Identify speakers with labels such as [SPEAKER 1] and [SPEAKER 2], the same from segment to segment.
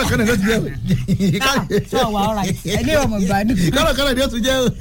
[SPEAKER 1] kọ́lọ̀ kọ́lọ̀ ló ti jẹ́ o.
[SPEAKER 2] sọ wà ọ̀rọ̀ ẹni ọmọ ìbàdàn
[SPEAKER 1] kọ́lọ̀ kọ́lọ̀ ni ó ti jẹ́ o.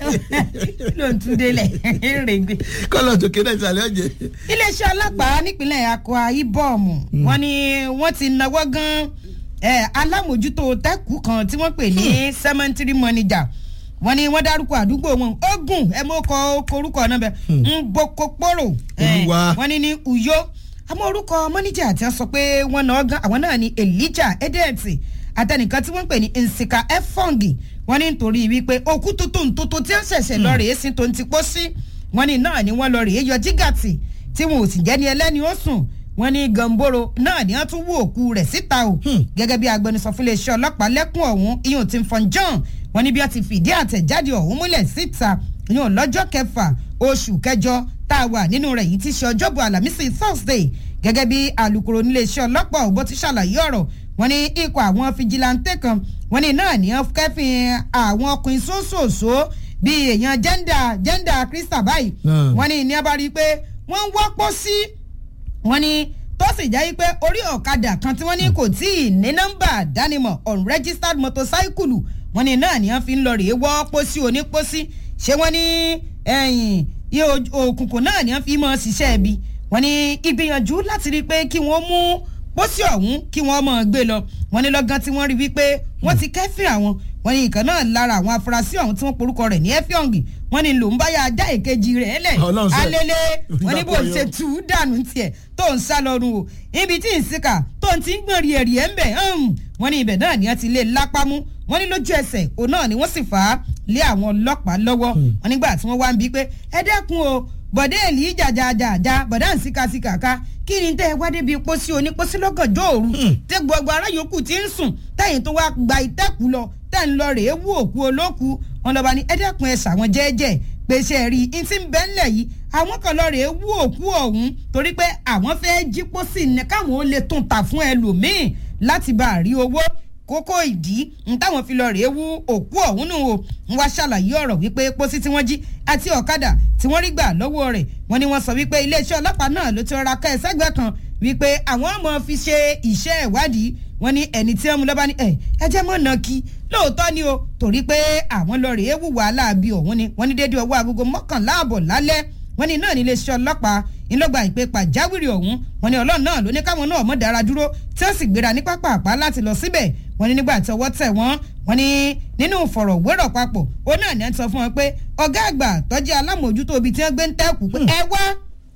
[SPEAKER 2] ló ń tún délẹ̀ rèégbé.
[SPEAKER 1] kọ́lọ̀ tó kéde ìsàlẹ̀ ọ̀jẹ̀.
[SPEAKER 2] iléeṣẹ́ ọlọ́pàá nípínlẹ̀ akwa ibom wọ́n ní wọ́n ti náwó gan eh, alámòjútó tẹ́kù kan tí wọ́n pè ní cemetery manager wọ́n ní wọ́n dárúkọ àdúgbò wọn ogun ẹ mọ kọ orúkọ náà bẹ nbokoporo
[SPEAKER 1] Olúwa.
[SPEAKER 2] wọ́n ní ní uyo àmọ́ orúkọ mọ́níjà àti sọ pé wọ́n náà gan àwọn náà ní elijah edeti àtẹnìkan tí wọ́n pè ní nsika efongi wọ́n ní nítorí wípé òkú tuntun tuntun tí ó ṣẹ̀ṣẹ̀ lọ rèé sí tó ń ti pọ́ sí wọ́n ní náà ni wọ́n lọ rèé yọ jígàtì tí wọn ò sì jẹ́ ní ẹlẹ́ni ó sùn wọ́n ní gamboro náà ni wọ́n tún wú òkú rẹ̀ síta o gẹ́gẹ́ bí agbẹnusọ fún iléeṣẹ́ ọlọ́pàá lẹ́kùn ọ̀hún iyùn ti fọn john wọ́n ní bí wọ́n ti fìdí àtẹ̀jáde ọ̀hún múlẹ̀ síta iyùn lọ́jọ́ kẹfà oṣù kẹjọ tá a wà nínú rẹ̀ yìí ti ṣe ọjọ́bọ̀ àlàmísì thursday gẹ́gẹ́ bí alūkkóró níléeṣẹ́ ọlọ́pàá ọ̀bọ ti ṣàlàyé ọ̀rọ̀ wọ́n ní ikọ̀ àwọn fijilantẹ́ kan wọ́n ní náà ní wọ́n kẹ́fìn àwọn ọkùnrin sóṣooṣo bíi èèyàn jẹ́ndà jẹ́ndà krista báyìí
[SPEAKER 1] Hmm.
[SPEAKER 2] wọ́n ní ní wọ́n bá rí i pé wọ́n ń wọ́pọ̀ sí wọ́n ní tó sì jẹ́ pé orí ọ̀kadà kan tí wọ́n ní kò tí ì ní nọ́mbà dánimọ̀ unregistered motorcycle wọ́n ní náà ni wọ́n fi ń lọ rèé wọ́ pósí onípósí ṣé wọ́n ní ẹ̀yìn iye oj- òkùnkùn náà ni wọ́n fi mọ́ ṣiṣẹ́ ibi wọ́n ní ìgbìyànjú láti rí i pé kí wọ́n mú pósí ọ̀hún kí wọ́n mọ̀ gbé lọ wọ́n ní lọ́gán tí wọ́n rí wípé wọ́n ti kẹ́fìn àwọn wọ́n ní ìkan náà lára àwọn afurasí ọ̀hún tí wọ́n porúkọ rẹ̀ ní ẹ́fíọ̀ngì wọ́n ní lòún báyà ajá èkejì rẹ̀ lẹ̀
[SPEAKER 1] Ọlọ́run ṣe.
[SPEAKER 2] alẹ́lẹ́ wọ́n ní bó
[SPEAKER 1] Ìdàpọ̀
[SPEAKER 2] ṣe
[SPEAKER 1] yọ.
[SPEAKER 2] tù ú dànù tiẹ̀ tó ń sá lọ́rùn o ibi tí ń sìkà tó ń ti ń gbọ̀n rí ẹ̀rí ẹ̀ ń bẹ̀ wọ́n ní ibẹ̀ náà ni wọ́n ti lé lápámú wọ́n ní lójú ẹsẹ̀ òun náà ni wọ́n sì fà á lé àwọn ọlọ́pàá lọ́wọ́ wọ́n nígbà tí wọ́n wá ń bí pé ẹ dẹ́kun o bọ̀dé èlì jàjàjàjà bọ̀dá ń síka síka ká kí ni tẹ́ ẹ wá débi pósí onípósí lọ́gànjọ́ òru tẹ́ gbogbo ará yòókù ti ń sùn tẹ́yìn tó wá gba ìtẹ́kù lọ tẹ́ ń lọ rèé wú òkú olóku wọn lọ́ba ní ẹ dẹ́kun ẹ ṣàwọn jẹ́ẹ́jẹ́ pèsè rí i tí ń bẹ́ ńlẹ̀ yìí àwọn kan lọ rèé wú òkú ọ̀hún torí pé àwọn fẹ́ jí pósí ní káwọn ó lè tún ta fún ẹlòmíín láti bá a rí owó kókó ìdí ń táwọn fi lọ rèé wú òkú ọ̀hún nù o ń wá ṣàlàyé ọ̀rọ̀ wípé pósí tí wọ́n jí àti ọ̀kadà tí wọ́n rí gbà lọ́wọ́ rẹ̀ wọ́n ní wọ́n sọ wípé iléeṣẹ́ ọlọ́pàá náà ló ti rọra ká ẹ sẹ́gbẹ́ kan wípé àwọn ọmọ fi ṣe iṣẹ́ ìwádìí wọ́n ní ẹni tí wọ́n mú lọ́ba ní ẹ̀ ẹ jẹ́ mọ́ náà kí lóòótọ́ ni o torí pé àwọn lọ rèé wù wàhálà bí ọ̀hún ni wọ́n ní déédéé ọwọ́ agogo mọ́kànlá àbọ̀ lálẹ́ wọ́n ní náà ní iléeṣẹ́ ọlọ́pàá ńlọgba ìpè pàjáwìrì ọ̀hún wọ́n ní ọlọ́run náà ló ní káwọn náà mọ̀ dára dúró tí wọ́n sì gbéra ní pápá àpá láti lọ síbẹ̀ wọ́n ní nígbà tí ọwọ́ tẹ̀ wọ́n wọ́n ní nínú ìfọ̀rọ̀wérọ̀ papọ̀ ó náà ní ẹ̀ ń sọ fún wọn pé ọ̀gá àgbà tọ́jú alámòjútó ibi tí wọ́n gbé ń tẹ́kù pé ẹ wá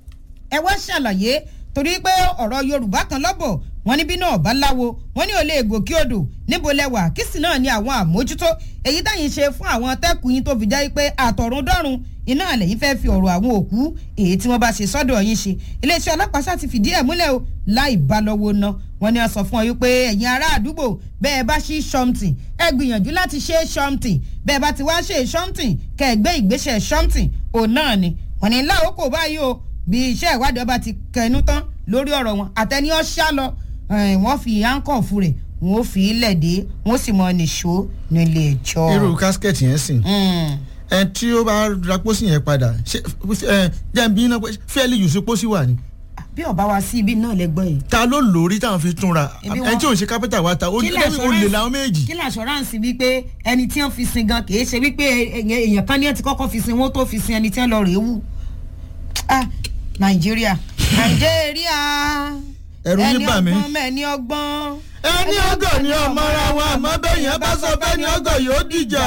[SPEAKER 2] ẹ wá ṣàlàyé torí pé ọ̀rọ̀ yorùbá kan lọ́bọ̀ wọn níbí náà bá láwo wọn ní olè gòkè odò níbo lẹwà kìsì náà ní àwọn àmójútó èyí táyìn ṣe fún àwọn tẹ́kùn yín tó fi jẹ́ pé àtọ̀run dọ́run iná àlẹ́yìn fẹ́ fi ọ̀rọ̀ àwọn òkú èyí tí wọ́n bá ṣe sọ́dọ̀ yín ṣe iléeṣẹ́ ọlọ́pàá ṣáà ti fìdí ẹ̀ múlẹ̀ o láì bá lọ́wọ́ ná wọn ni wọ́n sọ fún ọ wípé ẹ̀yin ará àdúgbò bẹ́ẹ̀ bá ṣí ṣọ́mtì ẹ gbìyànjú láti ṣe ṣọ́mtì bẹ́ẹ̀ bá ti wá ṣe ṣọ́mtì kẹ́ ẹ gbé ìgbésẹ̀ ṣọ́mtì òun náà ni wọn ni láòkò báyìí o bí iṣẹ́ ìwádìí ọba ti kẹnu tán lórí ọ̀rọ̀ wọn àtẹni ọ̀ṣà lọ eh, wọ́n fi áńkọ̀fù rẹ̀ wọ́n fi ilẹ̀ dé wọ́n sì mọ nìṣó nílé ẹjọ́.
[SPEAKER 1] irú kásikẹ́ẹ̀tì yẹn sìn
[SPEAKER 2] Mm.
[SPEAKER 1] ẹ tí ó bá ra pósí yẹn padà ṣé ẹ jẹ́ bí iná fẹ́ẹ́lì yùsùn sí pósí wà ní.
[SPEAKER 2] bí ọba wa sí ibi náà lẹgbọn yìí.
[SPEAKER 1] ta ló lórí táwọn fi túnra
[SPEAKER 2] Ibi
[SPEAKER 1] ẹ
[SPEAKER 2] wọn-
[SPEAKER 1] tí ò ń ṣe kápẹ́tà wa ta ó
[SPEAKER 2] Kí
[SPEAKER 1] ní
[SPEAKER 2] ni
[SPEAKER 1] ó lè
[SPEAKER 2] assurance?
[SPEAKER 1] làwọn méjì.
[SPEAKER 2] kí ni assurance wípé ẹni tí wọ́n fi sin gan kì í ṣe wípé èèyàn èèyàn kan ní ẹ ti kọ́kọ́ fi sin wọ́n tó fi sin ẹni tí wọ́n lọ rèé wù. ah nàìjíríà nàìjíríà
[SPEAKER 1] Ẹ̀rù yín bà mí.
[SPEAKER 2] ẹni ọgbọ́n mẹ́ni ọgbọ́n.
[SPEAKER 1] ẹni ọgọ ni ọmọ ara wa àmọ́ bẹ́ẹ̀ yẹn bá sọ bẹ́ẹ̀ ni ọgọ yóò dìjà.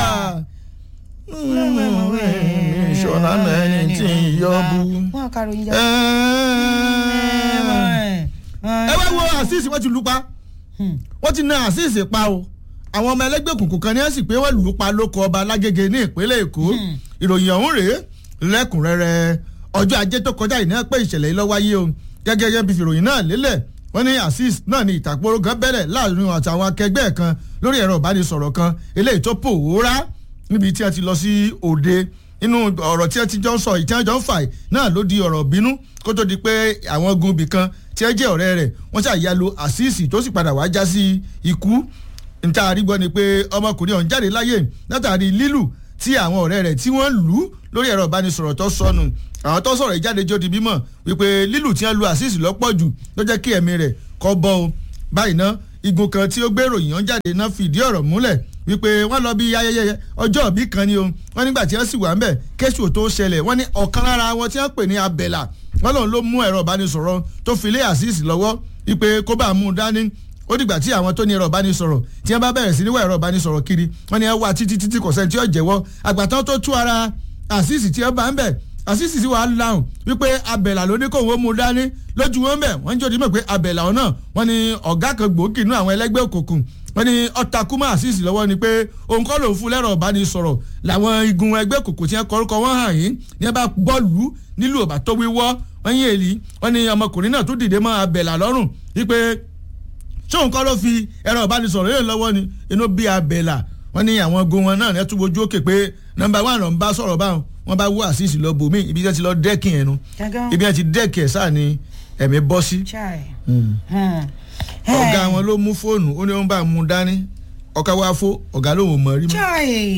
[SPEAKER 1] ìṣọ̀lá mẹ́rin tí ń yọ bu.
[SPEAKER 2] wọn kàrò ń jà.
[SPEAKER 1] ẹ wá wo àṣìṣe wọ́n ti lù pa wọ́n ti na àṣìṣe pa o àwọn ọmọ ẹlẹ́gbẹ́ òkùnkùn kan ní ẹ̀sìn pé wọ́n lù ú pa lóko ọba alágége ní ìpínlẹ̀ èkó ìròyìn ọ̀hún rèé lẹ́kùnrẹ́rẹ́ ọjọ́ ajé tó kọjá yìí náà pé ìṣẹ̀lẹ̀ yìí ló wáyé o gẹ́gẹ́ gẹ́gẹ́ bí ìròyìn náà lélẹ̀ wọ́n ní azeez náà ní ìtàkùrọ̀ gan bẹ̀rẹ̀ láàrin àtàwọn akẹgbẹ́ kan lórí ẹ̀rọ ìbánisọ̀rọ̀ kan eléyìí tó pòórá níbi tí a ti lọ sí òde inú ọ̀rọ̀ tí a ti jọ ń sọ ìtí àjọ ń fà náà ló di ọ̀rọ̀ bínú kó tó di pé àwọn gun ibì kan tí ẹ jẹ́ ọ̀rẹ́ rẹ̀ wọ́n ṣàyàlò àṣìṣì tó sì padà wá já sí ikú níta àrígbọ́ ni pé ọmọkùnrin ọ̀hún jáde láyé látàrí lílù tí àwọn ọ̀rẹ́ rẹ̀ tí wọ́n lù ú lórí ẹ̀rọ ìbánisọ̀rọ̀ tó sọnù àwọn tó sọ̀rọ̀ ìjáde jó di bímọ wípé lílù tí wọ́n lu àṣìṣì lọ́pọ̀ jù ló jẹ́ kí ẹ̀mí rẹ̀ kọ́ bọ́ o báyìí ná igun kan tí ó gbé ìròyìn yẹn jáde náà fìdí ọ̀rọ̀ múlẹ̀ wípé wọ́n lọ bí ayẹyẹ ọjọ́ òbí kan ni o wọ́n nígbà tí wọ́n sì wà ń bẹ̀ kéṣù tó ṣẹlẹ̀ wọ́n ní ọ̀kan lára wọn tí wọ́n pè ní abẹ́là wọ́n lòun ló mú ẹ̀rọ ìbánisọ̀rọ̀ tó fi lé àṣìṣì lọ́wọ́ wípé kó bá mú un dání ó dìgbà tí àwọn tó ní ẹ̀rọ ìbánisọ̀rọ̀ tí wọ́n bá bẹ̀rẹ̀ sí níwọ̀ ẹ̀rọ ìbánisọ̀rọ̀ kiri wọ́n ní ẹ wá títí títí kọ̀sẹ́ tí ó jẹ́wọ́ àgbàtàn tó tú ara àṣìṣì tí wọ́n bá ń bẹ̀ àṣìṣì tí wàá láhùn wípé abẹ̀là ló ní kó wọ́n mú un dání lójú wọn bẹ̀ wọ́n ń jòdì mọ̀ pé abẹ̀là ọ̀nà wọ́n ní ọ̀gá kan gbòógì nínú àwọn ẹlẹ́gbẹ́ òkùnkùn wọ́n ní ọ̀takùmọ̀ àṣìṣì lọ́wọ́ ni pé òun kọ́ lòun fún lẹ́rọ ìbánisọ̀rọ̀ làwọn igun ẹgbẹ́ òkùnkùn tí wọ́n kọ́rúkọ wọn hàn yín ní ẹ bá bọ́ọ̀lù nílùú ọ̀bà tó wíwọ́ wọ́n yín èlì wọ́n ní ọmọkùnrin náà tún dìde mọ́ abẹ̀là lọ́rùn wípé ṣóun kọ́ ló fi ẹ̀rọ ìbánisọ̀rọ̀ yẹn lọ́wọ́ ni inú bí abẹ́là wọ́n ní àwọn ogun wọn náà tún wojú òkè pé nọmba one ló ń bá sọ̀rọ̀ báwọn wọ́n bá wú àṣìṣì lọ bòmí ibi tí wọ́n ti lọ dẹ́kìn ẹnu ibi tí wọ́n ti dẹ́kìn ẹ̀ sáà ni ẹ̀mí bọ́ sí. ọ̀gá wọn ló mú fóònù ó ní wọ́n bá mú dání ọ̀ká wá fó ọ̀gá lòun ò mọ̀ rí mọ́.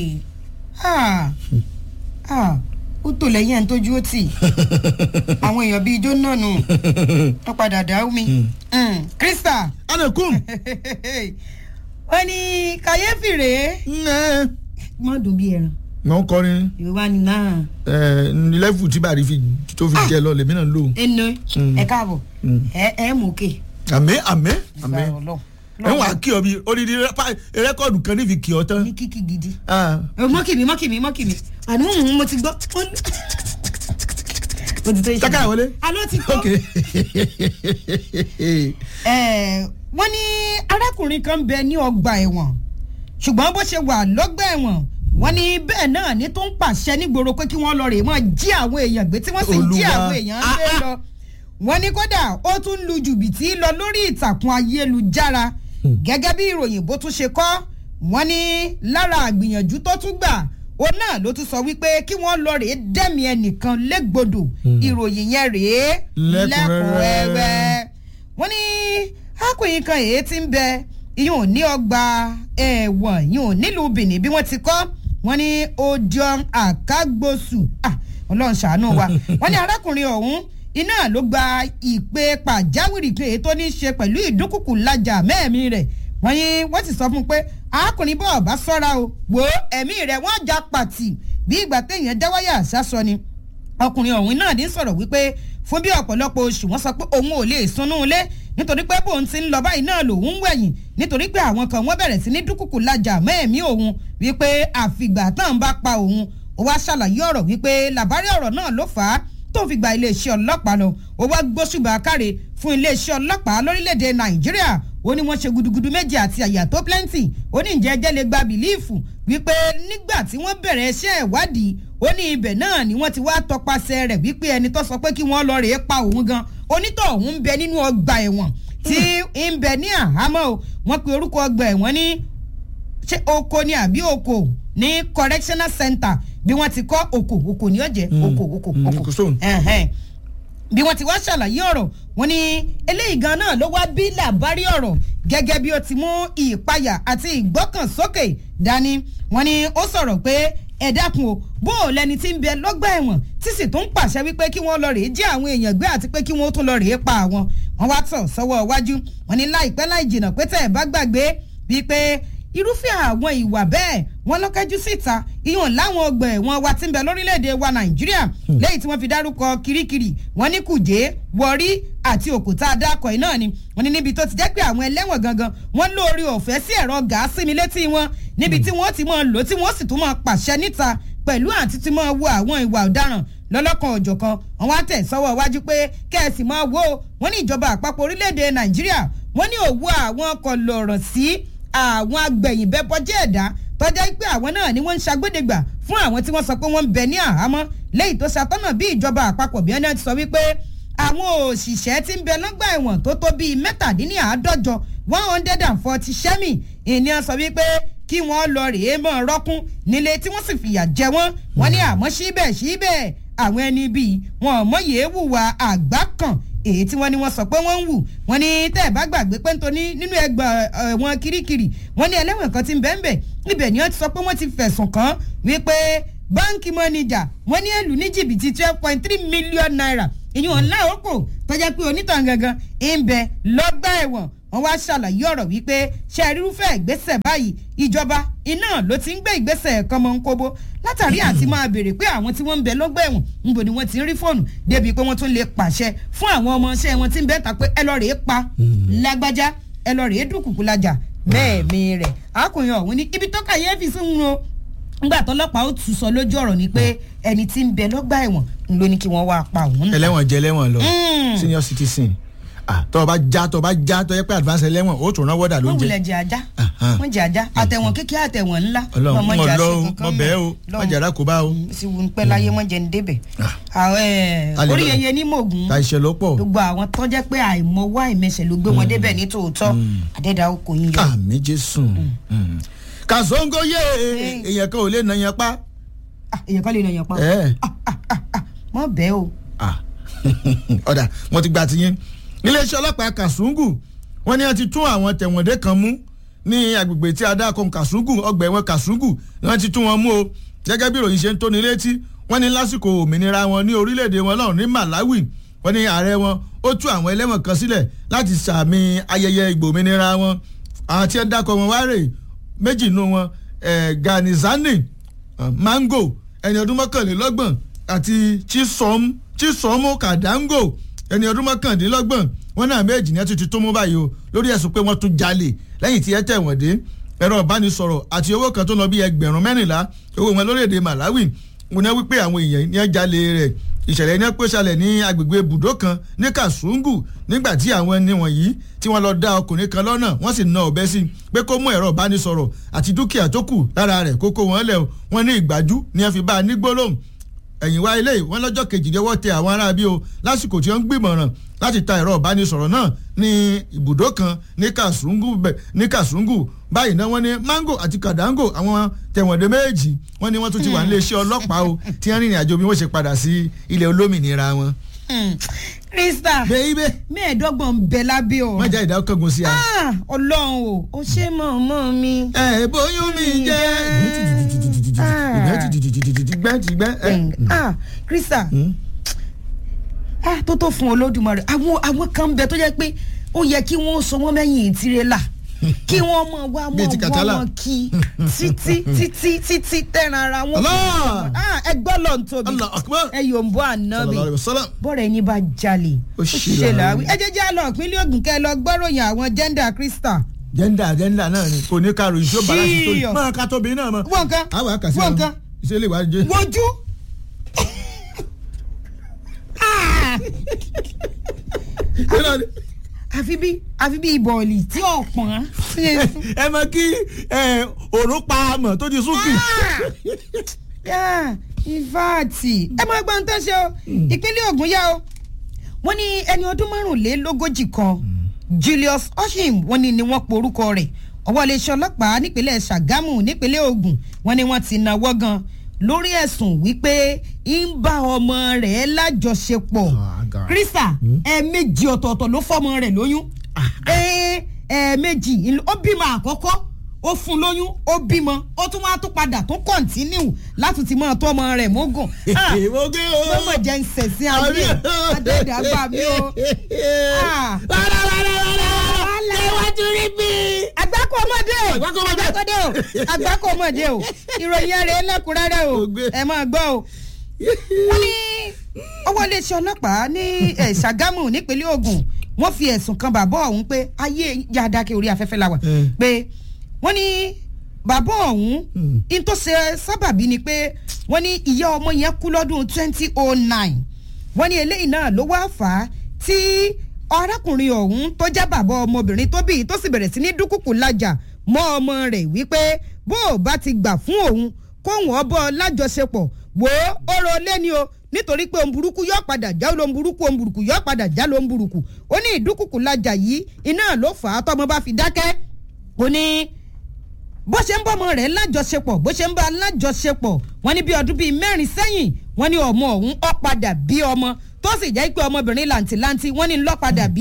[SPEAKER 2] ó tò lẹ́yìn ẹ̀ ń tójú ó tì àwọn èèyàn bíi ijó náà nù wọ́n padà dá mi. krista.
[SPEAKER 1] anakum.
[SPEAKER 2] wọ́n ní kàyéfì rèé. mọ́ dùn bí ẹran.
[SPEAKER 1] wọ́n ń kọrin.
[SPEAKER 2] yorùbá ni náà.
[SPEAKER 1] ẹ lẹ́fù tí bàrí fi tó fi jẹ lọ lèmi náà lò.
[SPEAKER 2] ẹnu ẹ káàbọ̀ ẹ ẹ mú òkè.
[SPEAKER 1] àmì àmì àmì ẹ wà á kí ọ bí odidi rẹkọọdù kan ní fi kí ọ tán.
[SPEAKER 2] ní kíkì gidi. mọ́kìmí mọ́kìmí mọ́kìmí àní mo ti gbọ́. mo ti tó iṣẹ́.
[SPEAKER 1] taka wọlé.
[SPEAKER 2] alo ti tó.
[SPEAKER 1] ok.
[SPEAKER 2] wọ́n ní arákùnrin kan bẹ ní ọgbà ẹ̀wọ̀n ṣùgbọ́n bó ṣe wà lọ́gbà ẹ̀wọ̀n wọ́n ní bẹ́ẹ̀ náà ní tó ń pàṣẹ nígboro pé kí wọ́n lọ rè mọ́ jí àwọn èèyàn gbé tí wọ́n sì jí àwọn èèyàn lé lọ wọ́n ní kódà ó tún lu jùbìtì lọ lórí ìtàkùn ayélujára gẹ́gẹ́ bí ìròyìn bó tún ṣe kọ́ wọ́n ní lára àgbìyànjú tó tún gbà ó náà ló tún sọ wípé kí wọ́n lọ rèé dẹ́mi ẹnìkan légbodò ìròyìn yẹn rèé lẹ́kùnrẹ́rẹ́ wọ́n ní akùnrin kan èyí ti ń bẹ ìyún ní ọgbà ẹ̀wọ̀n ìyún nílùú benin bí wọ́n ti kọ́ wọ́n ní odion akagbosu ọlọ́run ṣàánú wa wọ́n ní arákùnrin ọ̀hún iná ló gba ìpè pàjáwìrì kan èyí tó ní í ṣe pẹ̀lú ìdúnkùkù lajà mẹ́ẹ̀mí rẹ̀ wọ́n ní wọ́n sì sọ fún un pé arákùnrin bọ́ọ̀ bá sọ́ra o wò ó ẹ̀mí rẹ̀ wọ́n já pàtì bí ìgbà téèyàn jáwáyà àṣàsọ ni ọkùnrin ọ̀hún náà ní sọ̀rọ̀ wípé fún bí ọ̀pọ̀lọpọ̀ oṣù wọ́n sọ pé òun ò lè sunú ilé nítorí pé bóun ti ń lọ báyìí náà lòun ń wẹ̀yìn nítorí pé àwọn kan wọ́n bẹ̀rẹ̀ sí ní dúkùkù lajà mẹ́ẹ̀mí òun wípé àfìgbà tán bá pa òun ó wá ṣàlàyé ọ̀rọ̀ wípé làbárí ọ̀rọ̀ náà ló fà á tó fi gba iléeṣẹ́ ọlọ́pàá lọ ó wá gbóṣùbà káre fún iléeṣẹ́ ọlọ́pàá lórílẹ̀‐èdè nàìjíríà ó ní wọ́n ṣe gudugudu méjì àti àyà tó plenty ó ní ǹjẹ́ ẹjẹ́ lè gba bìlíìfù wípé nígbà tí wọ́n bẹ̀rẹ̀ iṣẹ́ ìwádìí ó ní ibẹ̀ náà ni wọ́n ti wá tọpasẹ̀ rẹ̀ wípé ẹni tó sọ pé kí wọ́n lọ rèé pa òun gan onítọ̀ òun ń bẹ nínú ọgbà ẹ̀wọ̀n tí ń bẹ ní àhámọ́ o wọ́n pe orúkọ ọgbà ẹ̀wọ̀n ní ṣé oko ni àbí oko ní correctional center bí wọ́n ti kọ́ oko oko ní ọ̀jẹ̀ oko oko oko bí wọ́n ti wá ṣàlàyé ọ̀rọ̀ wọ́n ní eléyìí gan náà ló wá bí làbárí ọ̀rọ̀ gẹ́gẹ́ bí ó ti mú ìpayà àti ìgbọ́kànsókè dání wọ́n ní ó sọ̀rọ̀ pé ẹ dákun o bó o lẹni tí ń bẹ lọ́gbà ẹ̀wọ̀n tí sì tún pàṣẹ wípé kí wọ́n lọ rèé jí àwọn èèyàn gbé àti pé kí wọ́n tún lọ rèé pa àwọn wọ́n wá tọ̀ sọ́wọ́ iwájú wọ́n ní láìpẹ́ láì jìnnà pé tẹ̀ ẹ̀ bá gbàgbé wípé irúfẹ́ àwọn ìwà bẹ́ẹ̀ wọ́n lọ́kẹ́jú síta ìyọ̀n láwọn ọgbà ẹ̀wọ̀n wa ti ń bẹ lórílẹ̀‐èdè wa nàìjíríà lẹ́yìn tí wọ́n fi dárúkọ kirikiri wọ́n ní kùjé wọrí àti òkúta adákọ̀ ẹ̀ náà ni wọ́n ní níbi tó ti jẹ́ pé àwọn ẹlẹ́wọ̀n gangan wọ́n lóore ọ̀fẹ́ sí ẹ̀rọ gàásì mi létí wọn níbi tí wọ́n ti máa lò tí wọ́n sì tún máa pàṣẹ níta pẹ̀lú àti ti máa wo àwọn ìwà ọ̀daràn lọ́lọ́kan òjọ̀kan wọ́n wá tẹ̀ sọ́wọ́ iwájú pé kẹ́ẹ̀sì máa wo wọ́n ní ìjọba àpapọ̀ orílẹ̀‐èdè nàìjíríà wọ́n ní òwú àwọn ọkọ̀ lọ̀rọ̀ sí àwọn agbẹ̀yìnbẹ́bọ́jẹ́ ẹ̀dá tọ́jà pé àwọn náà ni wọ́n ń ṣàgbédègbà fún àwọn tí wọ́n sọ pé wọ́n ń bẹ ní àhámọ́ lẹ́yìn tó ṣàtọ́nà bí ìjọba àpapọ̀ bí wọ́n ti sọ wípé àwọn òṣìṣẹ́ tí ń bẹ lọ́gbà ẹ̀wọ̀n tó tó bíi mẹ́tàdínláàádọ́jọ one hundred and forty sẹ́mì ìníyàn sọ wípé kí wọ́n lọ rèé mọ́ rọ́kún nílé tí wọ́n sì fìyà jẹ wọ́n wọ́n ní àmọ́ síbẹ̀ síbẹ̀ àwọn ẹni bíi wọn ò mọ̀yé wùwà àgbá kan èyí tí wọ́n ní wọ́n sọ pé wọ́n ń wù wọ́n ní tẹ́ ẹ̀ bá gbàgbé pé nítorí nínú ẹgbà ẹ̀wọ̀n kirikiri wọ́n ní ẹlẹ́wọ̀n kan ti ń bẹ́ẹ̀ bẹ́ẹ̀ ibẹ̀ ni wọ́n ti sọ pé wọ́n ti fẹ̀sùn kàn wípé báńkì mọ́nìjà wọ́n ní èlù ní jìbìtì twelve point three million naira ìyún ọ̀la òkò tọ́jà pé onítàn gangan ń bẹ lọ́gbà ẹ̀wọ̀n wọ́n wá ṣàlàyé ọ̀rọ̀ wípé ṣe irúfẹ́ ìgbésẹ̀ báyìí ìjọba iná ló ti ń gbé ìgbésẹ̀ kan mọ́ ń kóbó látàrí àti máa béèrè pé àwọn tí wọ́n ń bẹ lọ́gbà ẹ̀wọ̀n níbo ni wọ́n ti ń rí fóònù débi pé wọ́n tún lè pàṣẹ fún àwọn ọmọọṣẹ́ wọn tí ń bẹ́ẹ̀ ta pé ẹ lọ rèé pa lágbájá ẹ lọ rèé dúkùkù lajà mẹ́ẹ̀mí rẹ̀ akùnrin ọ̀hún ní ibi tó kàyéfì sí ń ro ngbà tọlọ́pàá ó tún sọ lójú ọ̀rọ̀ ni pé ẹni tí ń bẹ lọ́gbà ẹ̀wọ̀n ń ló ní kí wọ́n wá pa òun náà.
[SPEAKER 1] ẹlẹ́wọ̀n jẹ́ ẹlẹ́wọ̀n lọ
[SPEAKER 2] Mm.
[SPEAKER 1] senior citizen ah tọ́ ọ bá já tọ́ ọ bá já tọ́ yẹ pé advance ẹlẹ́wọ̀n ó tún rán wọ́dà
[SPEAKER 2] wọ́n
[SPEAKER 1] lóúnjẹ.
[SPEAKER 2] wulẹ̀ jẹ ajá
[SPEAKER 1] Ahan.
[SPEAKER 2] wọ́n jẹ ajá àtẹ̀wọ̀n kékeré àtẹ̀wọ̀n ńlá
[SPEAKER 1] ọlọ́run
[SPEAKER 2] mọ̀
[SPEAKER 1] mọ̀
[SPEAKER 2] jà
[SPEAKER 1] lọ
[SPEAKER 2] sí
[SPEAKER 1] o
[SPEAKER 2] kankan
[SPEAKER 1] mọ̀ bẹ́ẹ̀ o
[SPEAKER 2] mẹ́.
[SPEAKER 1] mọ̀ jàrá kó bá o.
[SPEAKER 2] sì wù ń pẹ́ láyé wọ́n jẹ́ ń débẹ̀.
[SPEAKER 1] Ah.
[SPEAKER 2] àwọn, ẹ̀,
[SPEAKER 1] A lè
[SPEAKER 2] orí
[SPEAKER 1] lọ-
[SPEAKER 2] yẹyẹ ní mògùn
[SPEAKER 1] ta iṣẹ́ ló pọ̀.
[SPEAKER 2] gbogbo àwọn tó jẹ́ pé àìmọ̀wá àìmẹsẹ̀ ló gbé wọn débẹ̀ ní tòótọ́ àdẹ́dà ó kò yín yọ.
[SPEAKER 1] àmì jésù. kàzóńgó yé èèyàn kan ò lè nà yẹn pa.
[SPEAKER 2] Ah, èèyàn kan lè nàyàn pa
[SPEAKER 1] ẹ
[SPEAKER 2] mọ́ bẹ́ẹ̀ o.
[SPEAKER 1] ah ọ̀dà wọ́n ti gba tiyín. iléeṣẹ́ ọlọ́pàá kàṣúngù wọ́n ní wọ́n ti tún àwọn tẹ̀wọ̀ndé kan mú ní agbègbè tí adákan kàṣúngù ọgbà ẹ̀wọ̀n kàṣúngù wọ́n ti tún wọn mú o gẹ́gẹ́ bí ìròyìn ṣe ń tóni létí wọ́n ní lásìkò òmìnira wọn ní orílẹ̀-èdè wọn lọ́rùn ní Malawi wọ́n ní ààrẹ wọn ó tú àwọn ẹlẹ́wọ̀n kan sílẹ̀ láti sàmì ayẹyẹ ìgbòmìnira wọn àwọn tí ẹ dákọ̀ wọn wá rè méjì nù wọn eh, Ganizani uh, Mango ẹni ọdún mọ́kànlélọ́gbọ̀n àti Chisom Chisomo Kadango ẹni ọdún mọ́kàndínlọ́gbọ̀n wọn náà méjì ní ẹ ti ti tó mú báyìí o lórí ẹ̀sùn pé wọ́n tún jalè lẹ́yìn tí ẹ tẹ̀ wọ́n dé ẹ̀rọ ìbánisọ̀rọ̀ àti owó kan tó lọ bí ẹgbẹ̀rún mẹ́rìnlá owó wọn lórílẹ̀‐èdè Malawi wọn ní wípé àwọn èèyàn ní ẹ jalè rẹ̀ ìṣẹ̀lẹ̀ ní ẹ pé ṣẹlẹ̀ ní agbègbè ibùdó kan ní Kasungu nígbà tí àwọn ẹni wọ̀nyí tí wọ́n lọ dá ọkùnrin kan lọ́nà wọ́n sì na ọ̀bẹ sí i pé kó mú ẹ̀rọ ìbánisọ̀rọ̀ àti dúkìá tó kù lára rẹ̀ kókó wọn lẹ̀ wọ́n ní ìgbájú ní ẹ fi bá a ní gbólóhùn ẹ̀yìn wá ilé wọn lọ́jọ́ kejìlélọ́wọ́ tẹ àwọn ará bí o lásìkò tí wọ́n ń gbìmọ̀ràn láti ta ẹ̀rọ ìbánisọ̀rọ̀ náà ní ibùdó kan ní Kasungu bẹ̀- ní Kasungu báyìí náà wọ́n ní Mango àti Kadango àwọn tẹ̀wọ̀ndé méjì wọ́n ní wọ́n tún ti wà nílé iṣẹ́ ọlọ́pàá o tí wọ́n rìnrìn àjò bí wọ́n ṣe padà sí ilẹ̀ olómìnira wọn.
[SPEAKER 2] Hmm. Krista
[SPEAKER 1] bẹ́ẹ̀
[SPEAKER 2] mẹ́ẹ̀ẹ́dọ́gbọ̀n ń bẹ lábẹ́ o.
[SPEAKER 1] wọ́n já ìdá kángun sí a.
[SPEAKER 2] Ah, ọlọ́run o ó ṣe mọ̀ọ́mọ́ mi.
[SPEAKER 1] ẹ bóyún mi jẹ́ gbẹ́tìgbẹ́.
[SPEAKER 2] Ah, Krista ah, tó tó fún Olódùmarè àwọn àwọn kan ń bẹ tó jẹ́ pé ó yẹ kí wọ́n so wọ́n mẹ́yìn tirẹ́là kí wọ́n mọ̀ wá
[SPEAKER 1] Bíi
[SPEAKER 2] mọ̀
[SPEAKER 1] ti
[SPEAKER 2] wọ́n
[SPEAKER 1] Kàtálà.
[SPEAKER 2] wọn kí títí títí títí tẹ̀ràn ara wọn.
[SPEAKER 1] Allah!
[SPEAKER 2] Ah, ẹ gbọ́ lọ́n tóbi
[SPEAKER 1] Allah akbar.
[SPEAKER 2] ẹ yóò ń bọ́ ànábì
[SPEAKER 1] sallallahu alaihi wasallam.
[SPEAKER 2] bọ́ọ̀rẹ̀ ẹni bá jalè
[SPEAKER 1] Ó
[SPEAKER 2] ó
[SPEAKER 1] ṣe
[SPEAKER 2] ṣe
[SPEAKER 1] làárí.
[SPEAKER 2] làárí ẹ jẹ́ jẹ́ àlọ́ ìpínlẹ̀ Ògùn kẹ́ ẹ lọ gbọ́ròyìn àwọn jẹ́ndà Krista.
[SPEAKER 1] jẹ́ndà jẹ́ndà náà ni kò ní ká ròyìn tí ó bá láti tó
[SPEAKER 2] Serious.
[SPEAKER 1] máa ká tóbi náà mọ́.
[SPEAKER 2] wọ́n kan
[SPEAKER 1] àwọn àkàsí
[SPEAKER 2] wọ́n kan
[SPEAKER 1] iṣẹ́ lè wá jẹ́.
[SPEAKER 2] wojú. Ah! àfi bí àfi bí bọ̀ọ̀lì tí ò pọ̀n.
[SPEAKER 1] ẹ mọ kí òrùn pa àmọ̀ tó di súnkì.
[SPEAKER 2] ìfáàtì ẹ máa gbọ́n tó ṣe o ìpínlẹ̀ Ògùn yá o wọ́n ní ẹni ọdún márùnlélógójì kan Julius Oshim wọ́n ní ni wọ́n porúkọ rẹ̀ ọwọ́ iléeṣẹ́ ọlọ́pàá nípínlẹ̀ Ṣàgámù nípínlẹ̀ Ògùn wọ́n ní wọ́n ti náwó gan lórí ẹ̀sùn wípé ń bá ọmọ rẹ̀ lájọṣepọ̀
[SPEAKER 1] Ah, God.
[SPEAKER 2] Krista ẹ̀ẹ̀mejì ọ̀tọ̀ọ̀tọ̀ ló fọmọ rẹ̀ lóyún Ẹ- ẹ̀ẹ̀mejì ìl- ó bímọ àkọ́kọ́ ó fún lóyún ó bímọ ó tún wá tún padà tún kọ̀ǹtínú láti ti máa tó ọmọ rẹ̀ mógùn Ah,
[SPEAKER 1] mo gé o.
[SPEAKER 2] mọ́mọ́ jẹ́ ń sẹ̀sìn ayé adédàgbà mi o. Ah.
[SPEAKER 1] rárá rárá rárá iwájú rí bí.
[SPEAKER 2] àgbákò ọmọdé
[SPEAKER 1] Àgbákò ọmọdé.
[SPEAKER 2] àgbákò o àgbákò ọmọdé o ìròyìn rẹ̀ lẹ́kùnrẹ́rẹ́ o
[SPEAKER 1] Ògbé.
[SPEAKER 2] ẹ máa gbọ́ o. wọ́n ní ọwọ́ iléeṣẹ́ ọlọ́pàá ní eh, Ṣàgámù nípínlẹ̀ Ògùn wọ́n fi ẹ̀sùn kan bàbá ọ̀hún pé ayé yáadáke orí afẹ́fẹ́ la wà
[SPEAKER 1] Mm.
[SPEAKER 2] pé wọ́n ní bàbá ọ̀hún
[SPEAKER 1] Mm.
[SPEAKER 2] in tó ṣe sábàbí ni pé wọ́n ní ìyá ọmọ yẹn kú lọ́dún twenty oh nine wọ́n ní eléyìí náà ló wá fà á tí arákùnrin ọ̀hún tó jẹ́ bàbá ọmọbìnrin tó bí tó sì bẹ̀rẹ̀ sí ní dúkùkù lájà mọ́ ọmọ rẹ̀ wípé bó o bá ti gbà fún òun kóhùn ọbọ̀ lájọṣepọ̀ wò ó ọ̀rọ̀ lé ni o nítorí pé ohun burúkú yóò padà já ohun burúkú ohun burúkú yóò padà já ohun burúkú ó ní ìdúkùkù lájà yìí iná ló fà á tọmọ bá fi dákẹ́ ó ní bó ṣe ń bọ́mọ rẹ̀ lájọṣepọ̀ bó ṣe ń bá a lájọṣepọ̀ wọ́n ní bí ọdún bíi mẹ́rin sẹ́yìn wọ́n ní ọmọ ọ̀hún ó padà bí ọmọ tó sì jẹ́ pé ọmọbìnrin làǹtìlanti wọ́n ní lọ́ padà bí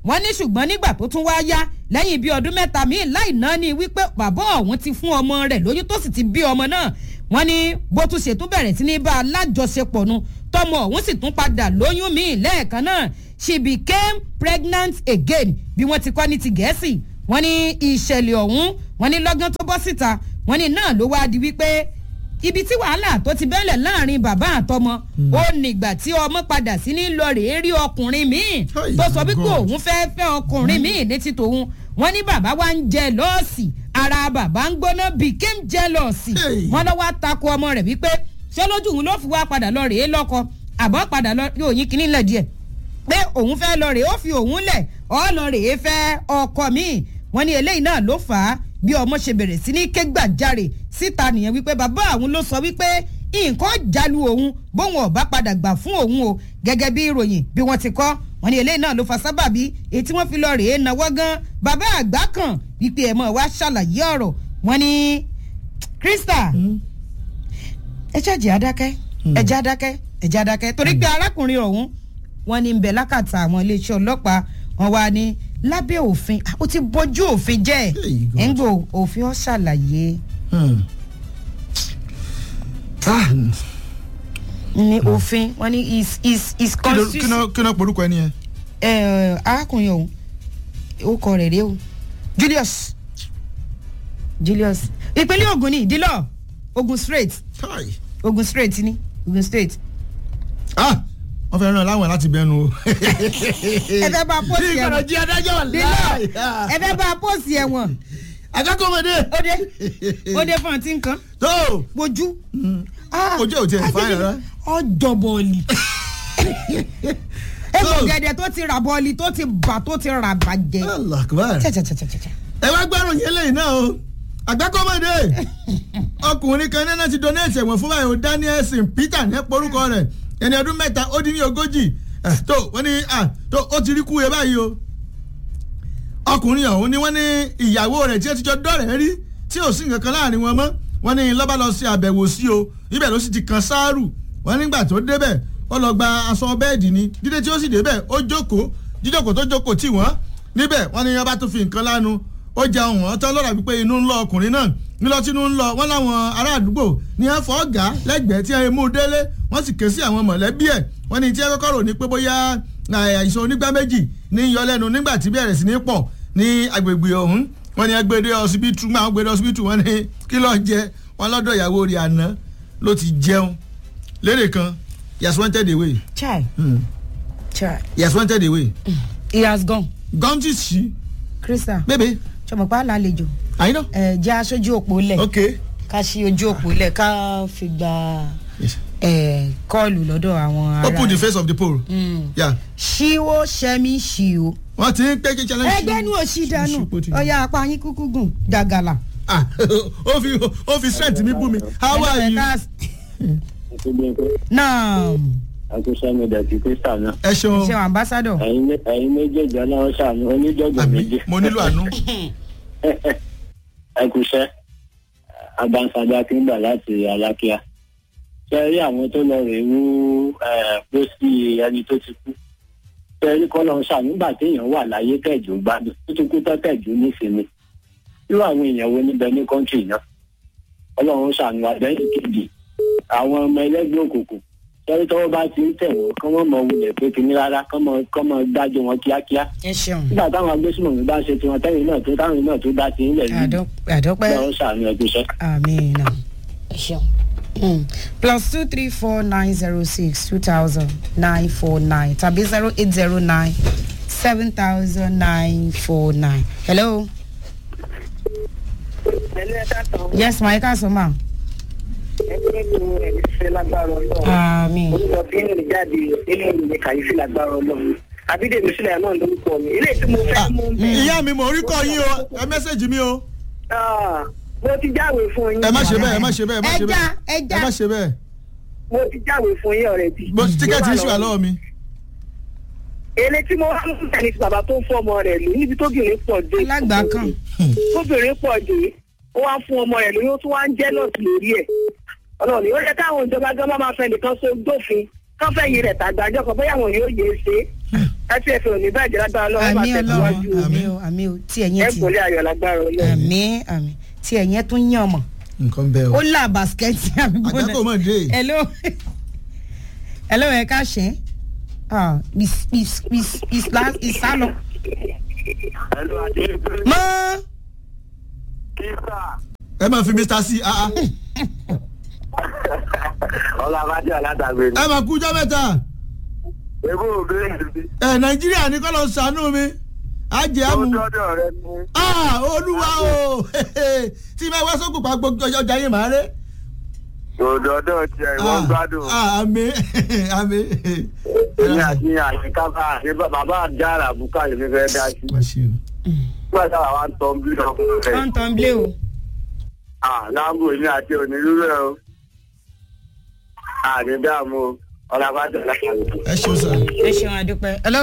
[SPEAKER 2] wọ́n ní ṣùgbọ́n nígbà tó tún wá yá lẹ́yìn bíi ọdún mẹ́ta míì láì ná ni wípé bàbá ọ̀hún ti fún ọmọ rẹ̀ lóyún tó sì ti bí ọmọ náà wọ́n ní bó tún ṣe tún bẹ̀rẹ̀ sí ní bá a lájọṣepọ̀ nu tọmọ ọ̀hún sì tún padà lóyún míì lẹ́ẹ̀kan náà she became pregnant again bí wọ́n ti kọ́ ní ti gẹ̀ẹ́sì wọ́n ní ìṣẹ̀lẹ̀ ọ̀hún wọ́n ní lọ́gán tó bọ́ síta wọ́n ní náà ló wáá di wípé ibi tí wàhálà tó ti bẹ́lẹ̀ láàrin bàbá àtọmọ ó nígbà tí ọmọ padà sí ní lọ rèé rí ọkùnrin míì
[SPEAKER 1] Hey,
[SPEAKER 2] tó sọ wípé
[SPEAKER 1] God.
[SPEAKER 2] òun fẹ́ fẹ́ ọkùnrin míì ní ti tòun wọ́n ní bàbá wa ń jẹ lọ́ọ̀sì ara bàbá ń gbóná became jealous
[SPEAKER 1] Hey.
[SPEAKER 2] wọ́n lọ́ wá takò ọmọ rẹ̀ wípé ṣé lójú òun ló fi wá padà lọ rèé lọ́kọ àbọ̀ padà lọ yóò yín kínní lẹ̀ díẹ̀ pé òun fẹ́ lọ rèé ó fi òun lẹ̀ ọ́ lọ rèé fẹ́ ọkọ míì wọ́n ní eléyìí náà ló fà á bí ọmọ ṣe bẹ̀rẹ̀ sí ní ké gbàjarè síta nìyẹn wípé bàbá àwọn ló sọ wípé nǹkan jálu òun bóun ọ̀bá padà gbà fún òun o gẹ́gẹ́ bí ìròyìn bí wọ́n ti kọ́ wọ́n ní eléyìí náà ló fa sábàbí èyí tí wọ́n fi lọ rèé náwó gan bàbá àgbà kan wípé ẹ̀ mọ̀ wá ṣàlàyé ọ̀rọ̀ wọ́n ní krista ẹ ṣáàjì adákẹ́ ẹ jẹ́ adákẹ́ ẹ jẹ́ adákẹ́ torí pé arákùnrin ọ̀hún wọ́n ní ń bẹ lákàtà àwọn iléeṣẹ́ ọlọ́pàá wọn wá ní lábẹ́ òfin ah, ó ti bójú òfin jẹ́
[SPEAKER 1] Hey, God.
[SPEAKER 2] ẹ̀ ń gbò òfin ọ̀ ṣàlàyé
[SPEAKER 1] Hmm. Ah,
[SPEAKER 2] ní òfin wọ́n ní is is is
[SPEAKER 1] kí ló- kí
[SPEAKER 2] constitution
[SPEAKER 1] ló- kí ló porúkọ ẹni yẹn.
[SPEAKER 2] ẹ arákùnrin ọ̀hún ó kọ rẹ̀ rẹ̀ o julius julius ìpínlẹ̀ ogun ní ìdílọ̀ ogun straight
[SPEAKER 1] Kai.
[SPEAKER 2] ogun straight ní ogun straight
[SPEAKER 1] Ah, wọ́n fẹ́ ràn án láwọn láti bẹnu o.
[SPEAKER 2] ẹ fẹ́ bá pósì
[SPEAKER 1] Bí ìkànnì
[SPEAKER 2] ẹ̀wọ̀n
[SPEAKER 1] jí adájọ́ wà
[SPEAKER 2] dílọ̀
[SPEAKER 1] láì.
[SPEAKER 2] ẹ fẹ́ bá pósì ẹ̀wọ̀n
[SPEAKER 1] Akẹ́kọ̀ọ́mọdé.
[SPEAKER 2] ó dé ó dé fún ọtí nǹkan
[SPEAKER 1] Tó.
[SPEAKER 2] gbojú
[SPEAKER 1] Ojú ẹ̀ ò tiẹ̀ fáyìn rárá.
[SPEAKER 2] ọjọ́ bọ́ọ̀lì egbò
[SPEAKER 1] So-
[SPEAKER 2] gẹ̀dẹ̀ tó ti rà bọ́ọ̀lì tó ti bà tó ti rà bàjẹ́
[SPEAKER 1] Allah akbar.
[SPEAKER 2] tẹ́tẹ́tẹ́tẹ́tẹ́
[SPEAKER 1] ẹ wá gbárùn yẹn lẹ́yìn náà o àgbákọ́mọdé ọkùnrin kan náà ti donate ẹ̀wọ̀n fún báyìí o daniel st peter ní porúkọ rẹ̀ ẹni ọdún mẹ́ta ó dín ní ogójì Eh, tó wọ́n ní ah, tó ó ti rí kú yẹ báyìí o ọkùnrin ọ̀hún ni wọ́n ní ìyàwó rẹ̀ tí ó ti jọ dọ́rẹ̀ rí tí ò sí nǹkan kan láàrin wọn mọ́ wọ́n ní lọ́ba lọ sí àbẹ̀wò sí o ibẹ̀ ló sì ti kan sáárù wọ́n nígbà tó débẹ̀ ó lọ gba aṣọ bẹ́ẹ̀dì ni dídé tí ó sì débẹ̀ ó jókòó jíjókòó tó jókòó tì wọ́n níbẹ̀ wọ́n ní ọba tó fi nǹkan lánu ó jẹun wọ́n tán lọ́ra wípé inú ń lọ ọkùnrin náà nílọ tí inú ń lọ wọ́n láwọn ará àdúgbò ní ẹ fọ́ ọ̀gá lẹ́gbẹ̀ẹ́ tí ẹ mú délé wọ́n sì ké sí àwọn mọ̀lẹ́bí ẹ̀ wọ́n ní tí ẹ kọ́kọ́ rò ní pé bóyá àìsàn onígbá méjì ní yọ lẹ́nu nígbà tí bẹ̀rẹ̀ sí ní pọ̀ ní agbègbè ọ̀hún wọ́n ní ẹgbẹ́dẹ́ ọsibítù máa ń gbẹ́dẹ́ ọsibítù wọ́n ní kí ló jẹ wọ́n lọ́dọ̀ ìyàwó rẹ̀ àná ló ti jẹun lérè kan yas wanted away
[SPEAKER 2] chai
[SPEAKER 1] hmm.
[SPEAKER 2] chai
[SPEAKER 1] yas wanted away
[SPEAKER 2] he has gone
[SPEAKER 1] gọ́ńtì sí
[SPEAKER 2] krista
[SPEAKER 1] bébè
[SPEAKER 2] sọmọpá lálejò
[SPEAKER 1] àyínà
[SPEAKER 2] ẹ jẹ́ aṣojú òpó lẹ̀
[SPEAKER 1] ok
[SPEAKER 2] ká ṣí ojú òpó lẹ̀ ká fi gba
[SPEAKER 1] yes.
[SPEAKER 2] ẹ kọ́ọ̀lù lọ́dọ̀ àwọn ará
[SPEAKER 1] open the face of the pole
[SPEAKER 2] Mm.
[SPEAKER 1] yeah.
[SPEAKER 2] ṣíwó ṣẹ́mi ṣíwó.
[SPEAKER 1] wọ́n ti ń pé kí challenge
[SPEAKER 2] ẹgbẹ́ nu òṣì dànù
[SPEAKER 1] ṣípò ti-
[SPEAKER 2] ọ̀yà apá yín kúkú gùn gàgàlà.
[SPEAKER 1] ah ó fi ó fi strength mi bú mi how are you
[SPEAKER 2] náà
[SPEAKER 3] àkóso mẹ́ta ti kristian náà
[SPEAKER 1] ẹ ṣeun
[SPEAKER 2] ṣe ambassadọ.
[SPEAKER 3] ẹ̀yin mé- ẹ̀yin méjèèjì ọlọ́run ṣàánú oníjọ́gbọ̀n méjì
[SPEAKER 1] àmì mo nílò àánú
[SPEAKER 3] ẹkùṣẹ́ abansada kíngbà láti alákíá ṣe rí àwọn tó lọ rè wú eh, pósí ẹni tó ti kú ṣe rí kọ́ lọ́run ṣàánú nígbà téèyàn wà láyé kẹ̀jú gbádùn tó ti kú tán kẹ̀jú nísìnyí irú àwọn èèyàn wo níbẹ̀ ní kọ́ńtì náà ọlọ́run ṣàánú àdéhùn kejì àwọn ọmọ ẹlẹ́gbẹ́ òkùnkùn sẹ́rí tọ́wọ́ bá ti ń tẹ̀ wọ́n kọ́ mọ́ mọ́ wulẹ̀ pé kínní rárá kọ́ mọ́ kọ́ mọ́ dájọ́ wọn kíákíá
[SPEAKER 2] ẹ ṣeun
[SPEAKER 3] nígbà táwọn agbésùmọ̀mí bá ṣe tiwọn tẹ́yìn náà tó táwọn náà tó dá sí ilẹ̀ yìí
[SPEAKER 2] àdọ́pẹ́
[SPEAKER 3] lọ́wọ́ sàánú ẹgbẹ́ iṣẹ́.
[SPEAKER 2] àmín ẹ ṣeun. Mm. plus two three four nine zero six two thousand nine four nine tàbí zero eight zero nine seven thousand nine four nine. hello.
[SPEAKER 4] pẹ̀lú ẹ̀ka tán
[SPEAKER 2] yes ma ẹ káàsán ma.
[SPEAKER 4] ẹgbẹ́ tó ẹ̀mí fẹ́ lágbára ọlọ́run
[SPEAKER 2] àmín.
[SPEAKER 4] orúkọ tí ń rìn jáde nínú ìwé kàyéfì lágbára ọlọ́run àbídèmí sílẹ̀ náà lórúkọ mi ilé tí mo fẹ́ mú bẹ́ẹ̀.
[SPEAKER 1] ìyá mi mò ń rí kọ́ yín o ẹ mẹ́sẹ̀gì mi o
[SPEAKER 4] Ah, mo ti jáwé fún yín
[SPEAKER 1] ẹ má ṣe bẹ́ẹ̀ ẹ má ṣe bẹ́ẹ̀ ẹ má ṣe
[SPEAKER 2] ẹja
[SPEAKER 1] bẹ́ẹ̀
[SPEAKER 2] ẹja
[SPEAKER 1] ẹ má ṣe bẹ́ẹ̀
[SPEAKER 4] mo ti jáwé fún yín ọ̀rẹ́ bí.
[SPEAKER 1] Mo- tíkẹ́ẹ̀tì iṣu wà lọ́wọ́ mi
[SPEAKER 4] èlé tí mo wá mú bẹ́ẹ̀ ni ti bàbá tó ń fọ́ ọmọ rẹ̀ lò níbi tóbìnrin pọ̀ dé.
[SPEAKER 2] alágbà kan.
[SPEAKER 4] tóbìnrin pọ̀ dé ó wá fún ọmọ rẹ̀ lóyún ó tún wá ń jẹ́ lọ́ọ̀tì lórí ẹ̀ ọlọ́run ni ó yẹ káwọn ìjọba gan máa fẹ́ nìkan so dófin kán fẹ́ yí rẹ̀ tàgbàjọ́ kan bóyá àwọn yóò yé e ṣe láti ẹ̀fẹ̀ òní bàjẹ́ lágbára ọlọ́run
[SPEAKER 2] àmì
[SPEAKER 4] máa
[SPEAKER 2] ọlọ́run
[SPEAKER 4] tẹ̀síwájú
[SPEAKER 2] àmì o àmì o tí ẹ̀yìn
[SPEAKER 4] ẹ̀
[SPEAKER 2] ti
[SPEAKER 4] kò lé ayọ̀ lágbára ọlọ́run.
[SPEAKER 2] àmì àmì tí ẹ̀yìn tún yàn mọ̀
[SPEAKER 1] nǹkan bẹ́ẹ̀ o
[SPEAKER 2] ó là bàskẹ́tì àmì
[SPEAKER 1] àgbákò mọ̀ dé
[SPEAKER 2] hello hello ẹ ká ṣe ah is is is is la is sálọ
[SPEAKER 3] ẹ̀lú àti
[SPEAKER 2] mọ
[SPEAKER 3] kíkà
[SPEAKER 1] ẹ máa fi mr c ah ah
[SPEAKER 3] ọlọ́ abájọ́ alátàgbé ni.
[SPEAKER 1] ẹ máa kú jọ́ mẹ́ta
[SPEAKER 3] ebú òbí mi
[SPEAKER 1] ẹ nàìjíríà ní kọ́ lọ sànú mi á jẹ́
[SPEAKER 3] tó
[SPEAKER 1] àmú
[SPEAKER 3] dọ́dọ̀ rẹ ni.
[SPEAKER 1] ah olúwa o tí máa wá sókùn pa gbogbo ọjà yín màá rẹ.
[SPEAKER 3] tó dọ́dọ̀ tiẹ̀ ìwọ́n gbádùn.
[SPEAKER 1] ah àmì àmì.
[SPEAKER 3] èmi àti àyíká bá àti bàbá àjára àbúkà lè fi fẹ́ dá sí.
[SPEAKER 1] Wá ṣe o.
[SPEAKER 3] nígbà táwa wá ń tọ́ bí ọkùnrin rẹ̀.
[SPEAKER 2] tán tán blé o
[SPEAKER 3] ah láàbò èmi àti onírúurẹ̀ o. àní dààmú o ọlọ́ abájọ́ alátàgbé.
[SPEAKER 1] ẹ ṣeun sà.
[SPEAKER 2] ẹ ṣeun àdúpẹ́ hello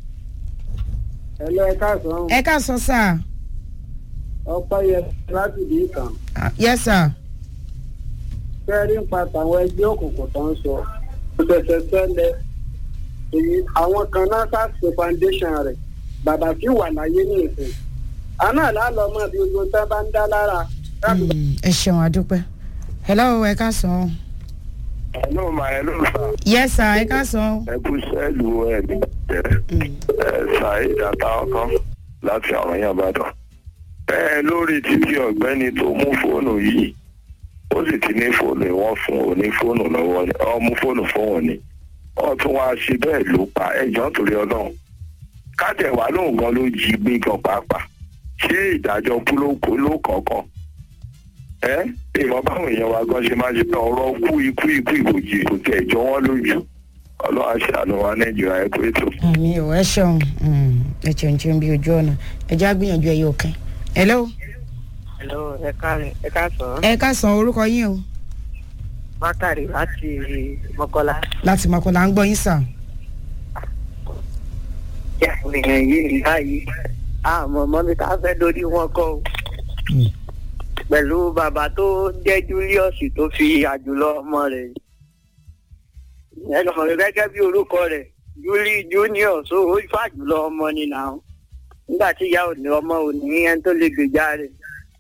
[SPEAKER 4] ẹ̀lọ́ ẹ̀ka sàn
[SPEAKER 2] ẹ ká sọ sáà
[SPEAKER 4] ọpẹ́ yẹ láti bí kan
[SPEAKER 2] Ah, yes sir
[SPEAKER 4] fẹ́ẹ́rí ń pa tàwọn ẹgbẹ́ òkùnkùn tó ń sọ kò ṣẹ̀ṣẹ̀ ṣẹlẹ̀ èyí àwọn kan náà ṣàṣe foundation rẹ̀ bàbá tí wà láyé ní ìsìn àná àlálọ́ mọ́ bí gbogbo tán bá ń dá lára láti
[SPEAKER 2] Mm, ẹ ṣeun àdúpẹ́ hello ẹ ká sọ
[SPEAKER 3] ẹ̀lú mà ẹ̀lú sà
[SPEAKER 2] yes sir ẹ ká sọ
[SPEAKER 3] ẹ̀kú sẹ́ẹ̀lù ẹ̀mí jẹ́ ṣàìd àtàwọn láti àwọn yẹn bàdàn. ẹ lórí títí ọ̀gbẹ́ni tó mú fóònù yìí ó sì ti ní fóònù ìwọ́n fún òní fóònù lọ́wọ́ ni ọ mú fóònù fún òní wọ́n tún wá ṣe bẹ́ẹ̀ ló pa ẹjọ́ nítorí ọlọ́run kájẹ̀wá lóun gan ló jí gbé gan pàápàá ṣé ìdájọ́ kú ló kó ló kọ̀ọ̀kan ẹ ìmọ̀ báwọn èèyàn wa gan ṣe máa ṣe ọ̀rọ̀ kú ikú ikú ìbòjì kò tẹ̀ jọ wọ́n lójú ọlọ́run àṣàánú wa nàìjíríà ẹ kú ètò.
[SPEAKER 2] àmì ò ẹ ṣeun Mm, ẹ ṣeun ṣeun bí ojú ọ̀nà ẹ já gbìyànjú ẹ yóò kẹ́ hello
[SPEAKER 4] Hello, ẹ káàrin ẹ káàsán
[SPEAKER 2] ẹ ká sọ orúkọ yín o
[SPEAKER 4] bákàrí láti mọ́kọ́lá.
[SPEAKER 2] láti mọ̀kànlá ń gbọ́ yín sà
[SPEAKER 4] ìyẹn yìí báyìí àmọ́ mọ́mí ká fẹ́ lórí wọn kọ́ o. pẹ̀lú bàbá tó jẹ́ Julius tó fi àjùlọ ọmọ rẹ̀ ẹ lọ́mọ rẹ̀ gẹ́gẹ́ bí orúkọ rẹ̀ Juli Junior so ó fàjùlọ ọmọ ni nà ó nígbà tí ìyá òní ọmọ òní ẹni tó lè gbèjà rẹ̀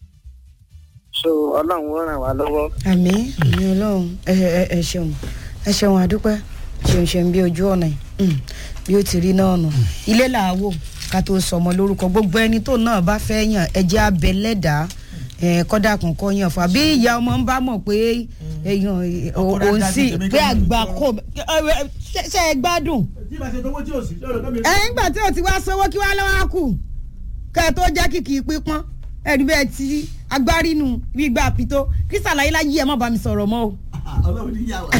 [SPEAKER 4] so ọlọ́run ó ràn wá lọ́wọ́.
[SPEAKER 2] àmì àmì ọlọ́run ẹ ẹ ẹ ṣeun ẹ ṣeun àdúpẹ́ ṣeun ṣeun bí ojú ọ̀nà yìí Mm, bí ó ti rí náà nù ilé làwò ká tó sọmọ lórúkọ gbogbo ẹni tó náà bá fẹ́ yàn ẹjẹ́ abẹ lẹ́dàá ẹ kọ́dà kún kọ́ yàn fún wa bí ìyá ọmọ ń bá mọ̀ pé èèyàn òun sì pé àgbà kò ṣe ṣe é gbádùn
[SPEAKER 1] tí ìbá ṣe tówó tí ò sí lọ́dọ̀ kẹ́mi.
[SPEAKER 2] ẹ ńgbà tí o ti wá sanwó kí wá lọ́wọ́ á kù kẹ́ ẹ tó jẹ́ kìkì pípọ́n ẹ̀rí bẹ́ẹ̀ ti agbárínú bí gbà pító kí sàlàyé láyé ẹ̀ má bá mi sọ̀rọ̀ mọ́ o.
[SPEAKER 1] ọlọ́run ní yà wá.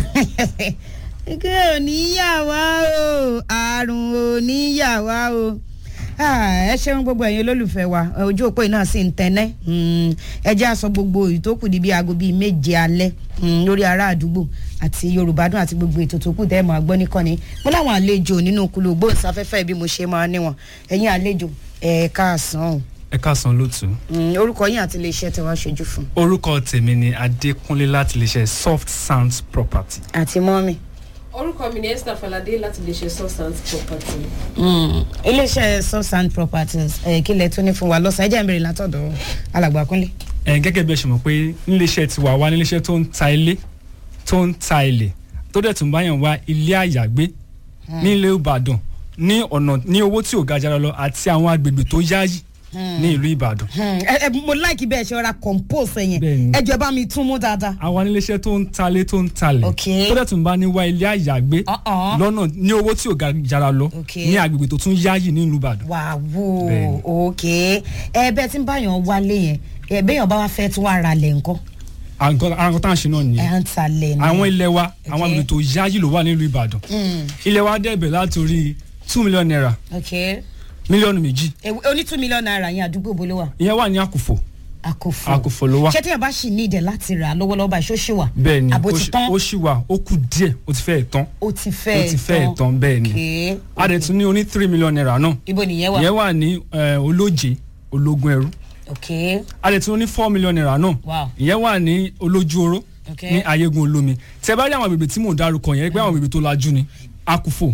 [SPEAKER 2] ike ò ní yà wá o àrùn ò ní yà wá o Ah, ẹ ṣeun gbogbo ẹ̀yin olólùfẹ́ wa ojú òpó yìí náà sì ń tẹ́nẹ́ Mm, ẹ jẹ́ àsọ gbogbo ìtókù di bíi aago bíi méje alẹ́ mm, lórí ará àdúgbò àti yorùbá dùn àti gbogbo ètò tó kù tẹ́ ẹ máa gbọ́ níkànnì mo láwọn àlejò nínú kulu gbóhùnsáfẹ́fẹ́ bí mo ṣe máa níwọ̀n ẹ̀yin àlejò ẹ̀ káàsán o
[SPEAKER 5] ẹ káàsán lótú
[SPEAKER 2] Mm, orúkọ yín àti iléeṣẹ́ tí wọ́n ṣojú fún
[SPEAKER 5] orúkọ tèmi ni adékúnlé láti lè ṣe soft sounds property.
[SPEAKER 2] àti mọ́mì.
[SPEAKER 6] orúkọ mi ni esther falade láti lè ṣe substance property.
[SPEAKER 2] Mm, iléeṣẹ́ substance properties ẹ̀ kí lẹ tún ní fún wa lọ́sàn-án ẹ jẹ́ n bèrè látọ̀dọ̀ alàgbà kúnlé.
[SPEAKER 5] ẹ gẹ́gẹ́ bí ẹ ṣe mọ̀ pé níléeṣẹ́ tiwa wá níléeṣẹ́ tó ń ta ilé tó ń ta ilẹ̀ tó dẹ̀ tún báyàn wá ilé àyàgbé ní ilé ìbàdàn ní ọ̀nà ní owó tí ò ga jara lọ àti àwọn agbègbè tó yáyì ní ìlú ìbàdàn.
[SPEAKER 2] Hmm, ẹ ẹ mo like bẹ́ẹ̀ ṣe ra compose yẹn
[SPEAKER 5] Bẹ́ẹ̀ni.
[SPEAKER 2] ẹ jẹ́ bá mi tún mú dáadáa.
[SPEAKER 5] àwa níléeṣẹ́ tó ń talé tó ń talẹ̀
[SPEAKER 2] Ok.
[SPEAKER 5] tó dẹ̀ tún bá ní wá ilé àyàgbé
[SPEAKER 2] Uh-uh.
[SPEAKER 5] lọ́nà ní owó tí ò ga jara lọ
[SPEAKER 2] Ok.
[SPEAKER 5] ní agbègbè tó tún yáyì ní ìlú ìbàdàn.
[SPEAKER 2] wà wò
[SPEAKER 5] Bẹ́ẹ̀ni.
[SPEAKER 2] ok ẹ bẹ́ẹ̀ tí ń báyàn wálé yẹn ẹ bẹ́ẹ̀yàn bá wá fẹ́ tún wá ra lẹ̀ ńkọ́
[SPEAKER 5] àǹkan àǹkan tá à ń ṣe náà
[SPEAKER 2] ẹ
[SPEAKER 5] nìyẹn
[SPEAKER 2] ń ta lẹ̀ ní.
[SPEAKER 5] àwọn ilẹ̀ wa àwọn
[SPEAKER 2] Ok.
[SPEAKER 5] agbègbè tó yáyì ló wà nílùú ìbàdàn
[SPEAKER 2] Hmm,
[SPEAKER 5] ilẹ̀ wa dẹ̀bẹ̀ látòrí two million naira
[SPEAKER 2] ok
[SPEAKER 5] mílíọ̀nù méjì
[SPEAKER 2] Èwo- oní two million naira yẹn àdúgbò bolo wa
[SPEAKER 5] ìyẹn wà ní àkùfò
[SPEAKER 2] àkófò
[SPEAKER 5] àkùfò ló wà
[SPEAKER 2] ṣé tí yẹn bá sì ní ìdẹ̀ láti rà lọ́wọ́lọ́wọ́ báyìí ṣó ṣì wà
[SPEAKER 5] bẹ́ẹ̀ ni
[SPEAKER 2] àbó
[SPEAKER 5] ó
[SPEAKER 2] ti
[SPEAKER 5] ṣì-
[SPEAKER 2] tán
[SPEAKER 5] ó ṣì wà ó kù díẹ̀ ó ti fẹ́ẹ̀ tán
[SPEAKER 2] ó ti fẹ́
[SPEAKER 5] ó ti fẹ́ẹ̀ tán bẹ́ẹ̀ ni
[SPEAKER 2] ok
[SPEAKER 5] a dẹ̀ tún ní oní three million naira náà
[SPEAKER 2] ibo nìyẹn wà
[SPEAKER 5] ìyẹn wà ní eh, olóje ológun ẹrú
[SPEAKER 2] ok
[SPEAKER 5] a dẹ̀ tún ní four million naira náà
[SPEAKER 2] wow
[SPEAKER 5] ìyẹn wà ní olójú oró
[SPEAKER 2] ok
[SPEAKER 5] ní ayégun olómi tẹ bá rí àwọn agbègbè tí mò ń dárúkọ yẹn pé àwọn agbègbè tó lajú ni àkùfò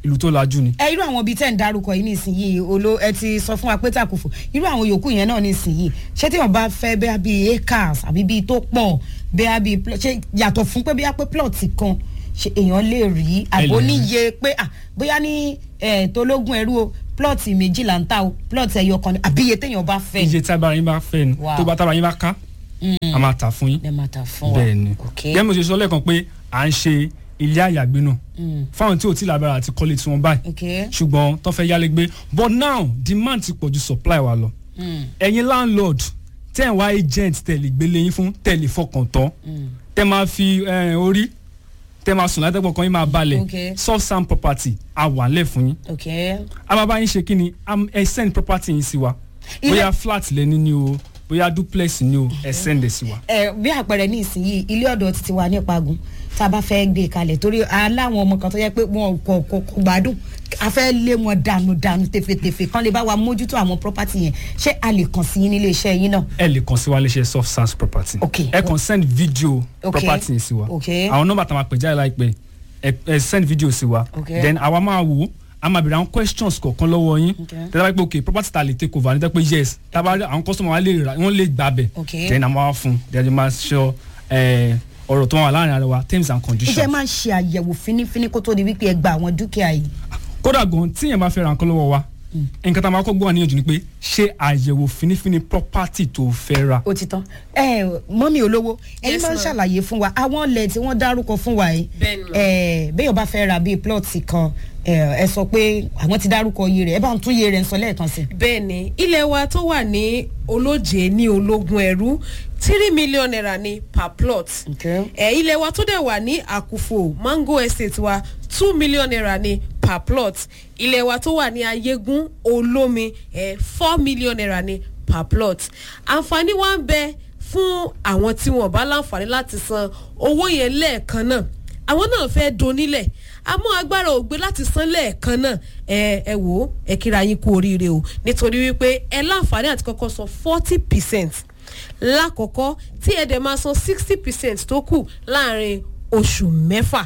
[SPEAKER 5] ìlú tó lajú ni.
[SPEAKER 2] ẹ irú àwọn ibi tẹ́ ń darúkọ yìí nísìnyìí olo ẹ ti sọ fún wa pé tàkùfò irú àwọn yòókù yẹn náà nísìnyìí ṣé tí wọn bá fẹ́ bẹ́ẹ̀ bí acres àbí bí tó pọ̀ bẹ́ẹ̀ bí pl- ṣé yàtọ̀ fún pé bẹ́ẹ̀ pé plot kan ṣe èèyàn lè rí àbò
[SPEAKER 5] lè rí.
[SPEAKER 2] níye pé à bóyá ní ẹ̀ tológun ẹrú o plot méjìlá ń ta o plot ẹyọ kan ni àbí iye téèyàn bá fẹ́
[SPEAKER 5] iye tí agbára yín bá fẹ́ ni
[SPEAKER 2] Wow.
[SPEAKER 5] tó bá tábà yín bá ká a máa tà fún yín.
[SPEAKER 2] lè máa ta fún wa
[SPEAKER 5] bẹ́ẹ̀ ni
[SPEAKER 2] ok
[SPEAKER 5] gẹ́gẹ́ bí mo ṣe sọ lẹ́ẹ̀kan pé à ń ṣe ilé àyàgbé náà fáwọn tí ò tí lágbára àti kọ́lé tí wọ́n báyìí
[SPEAKER 2] ok
[SPEAKER 5] ṣùgbọ́n tó fẹ́ yálé gbé but now demand ti pọ̀ ju supply wa lọ ẹ̀yin landlord tẹ́ ẹ̀ wá agent tẹ̀lé gbélé yín fún tẹ̀lé fọkàn tán tẹ́ máa fi eh, orí tẹ́ máa sùn látẹ́pọ̀ kan yín máa balẹ̀
[SPEAKER 2] Okay.
[SPEAKER 5] soft sand property a wà lẹ̀ fún yín
[SPEAKER 2] ok
[SPEAKER 5] a máa bá yín ṣe kí ni am- ẹ send property yín sí wa
[SPEAKER 2] Ilé-
[SPEAKER 5] bóyá flat lẹ́ni ni o bóyá duplex ni o ẹ send ẹ̀ sí wa.
[SPEAKER 2] ẹ bí àpẹẹrẹ ní ìsinyìí ilé ọ̀dọ̀ títí wa ní Ìpàgùn tá a bá fẹ́ gbé e kalẹ̀ torí aláwọn ọmọ kan tó yẹ pé wọn kò kò kò gbádùn a fẹ́ lé wọn dànù dànù tefetefe kan lè bá wa mójútó àwọn property yẹn ṣé a lè kàn sí yín nílé iṣẹ́ yín náà.
[SPEAKER 5] ẹ lè kàn sí wa léṣe soft sans property.
[SPEAKER 2] Ok.
[SPEAKER 5] ẹ kàn send video
[SPEAKER 2] Ok.
[SPEAKER 5] property yẹn sí wa.
[SPEAKER 2] Ok.
[SPEAKER 5] àwọn nọ́mbà tá a máa pè jáde láìpẹ́ ẹ ẹ send video sí wa.
[SPEAKER 2] Ok.
[SPEAKER 5] then àwa máa wò ó a máa bèrè àwọn questions kọ̀ọ̀kan lọ́wọ́ yín.
[SPEAKER 2] Ok.
[SPEAKER 5] tẹ́lẹ̀ bá pé ok property ta lè take over ní tẹ́ pé yes tábà àwọn customer wa lè rà wọ́n lè gbà bẹ̀.
[SPEAKER 2] Ok.
[SPEAKER 5] then a máa wá fún un then a máa ṣọ ẹ ọ̀rọ̀ tó wà láàrin ara wa terms and conditions.
[SPEAKER 2] iṣẹ́ máa ń ṣe àyẹ̀wò fínífíní kó tó di wípé ẹ gba àwọn dúkìá yìí.
[SPEAKER 5] kódà gan tí yẹn bá fẹ́ ra nǹkan lọ́wọ́ wa nǹkan tá a máa kọ́ gbọ́ wà níyànjú ni pé ṣé àyẹ̀wò finifini property tó fẹ́ ra.
[SPEAKER 2] ó ti tán ẹ mọ́mí olówó ẹ̀yin
[SPEAKER 6] Yes,
[SPEAKER 2] máa ń
[SPEAKER 6] ma'am.
[SPEAKER 2] ṣàlàyé fún wa àwọn ilẹ̀ tí wọ́n dárúkọ fún wa yìí
[SPEAKER 6] Bẹ́ẹ̀ni, ma'am.
[SPEAKER 2] ẹ béèyàn bá fẹ́ ra bíi plọ̀tì kan ẹ ẹ sọ pé àwọn ti dárúkọ iye rẹ̀ ẹ bá ń tún iye rẹ̀ ń sọ lẹ́ẹ̀kan sí i.
[SPEAKER 6] bẹ́ẹ̀ ni ilé wa tó wà ní olóje ní ológun ẹrú three million naira ní per plot
[SPEAKER 2] Okay.
[SPEAKER 6] ẹ ilé wa tó dẹ̀ wà ní àkùfò mango estate wa two million naira ní per plot ilé wa tó wà ní ayégún olómi ẹ four million naira ní per plot àǹfààní wa ń bẹ fún àwọn tí wọn bá láǹfààní láti san owó yẹn lẹ́ẹ̀kan náà àwọn náà fẹ́ donílẹ̀ àmọ́ agbára ò gbé láti san lẹ́ẹ̀kan náà ẹ ẹ wò ó ẹ kíra yín kú oríire o nítorí wípé ẹ láǹfààní àti kọ́kọ́ san forty percent lákọ̀ọ́kọ́ tí ẹ dẹ̀ máa san sixty percent tó kù láàrin oṣù mẹ́fà.